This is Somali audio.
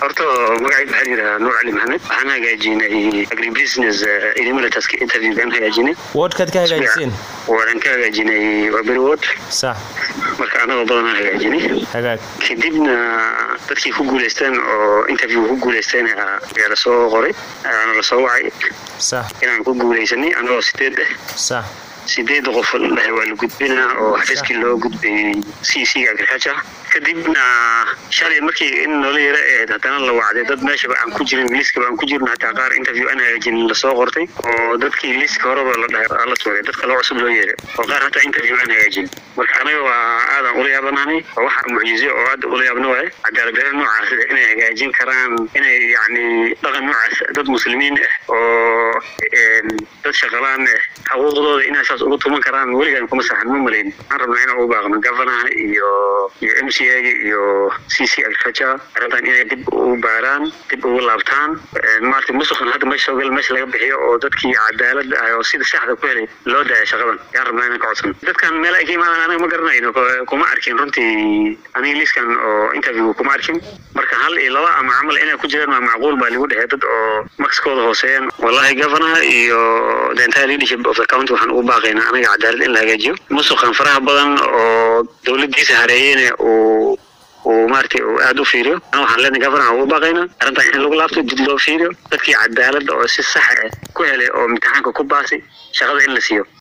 horta magacayga waxaa yidhahaa nuur cali maxamed waxaan hagaajinay agribusiness eliminatorska interview baan hagaajinay wordkaad ka hagaajiseen waan ka hagaajinay waa beri word sax marka anagoo badanaa hagaajinay hagaag kadibna dadkii ku guuleysteen oo interview ku guuleysteen ayaa lasoo qoray aana lasoo wacay sax inaan ku guuleysanay anagoo sideed ah sax sideed qof dhahay waa la gudbinaa oo xafiiskii loo gudbayay c c agriculture kadibna shalay markii in noola yara ahayd haddana la wacday dad meeshaba aan ku jirin liiskaba aan ku jirno hataa qaar interview aan hagaajinin lasoo qortay oo dadkii liiska horeba la dhahay la tuuray dadka loo cusub loo yeeray oo qaar hataa interview aan hagaajin marka anaga waa aadan ula yaabanahay waa waxa mucjizo oo aad ula yaabna waaye cadaaladdarra noocaas inay hagaajin karaan inay yacni dhaqan noocaas dad muslimiin ah oo dad shaqalaan ah xuquuqdooda inay saas uga tuman karaan weligaan kuma saxan ma malayn waxaan rabnaa inaan u baaqno governaha iyo iyo m c a iyo c c agriculture arrintan inay dib u baaraan dib ugu laabtaan maarata musuqan hadda meesha soo gal meesha laga bixiyo oo dadkii cadaalad ah oo sida saxda ku helay loo daaya shaqadan yaan rabnaa inaan ka codsan dadkan meel ay ka imaadaan anaga ma garanayno kuma arkin runtii aniga liiskan oo interview kuma arkin marka hal iyo laba ama camal inay ku jiraan waa macquul baa lagu dhexey dad oo maxkooda hooseeyaan wallahi governor iyo the entire leadership of the county waxaan ugu baaqaynaa anaga cadaalad in la hagaajiyo musuqan faraha badan oo dowladiisa hareeyeyna uu uu maaragtay uu aada u fiiriyo ana waxaan leenahay governor ugu baaqaynaa arrintan in lagu laabto dib loo fiiriyo dadkii cadaaladda oo si sax ah ku helay oo imtixaanka ku baasay shaqada in la siiyo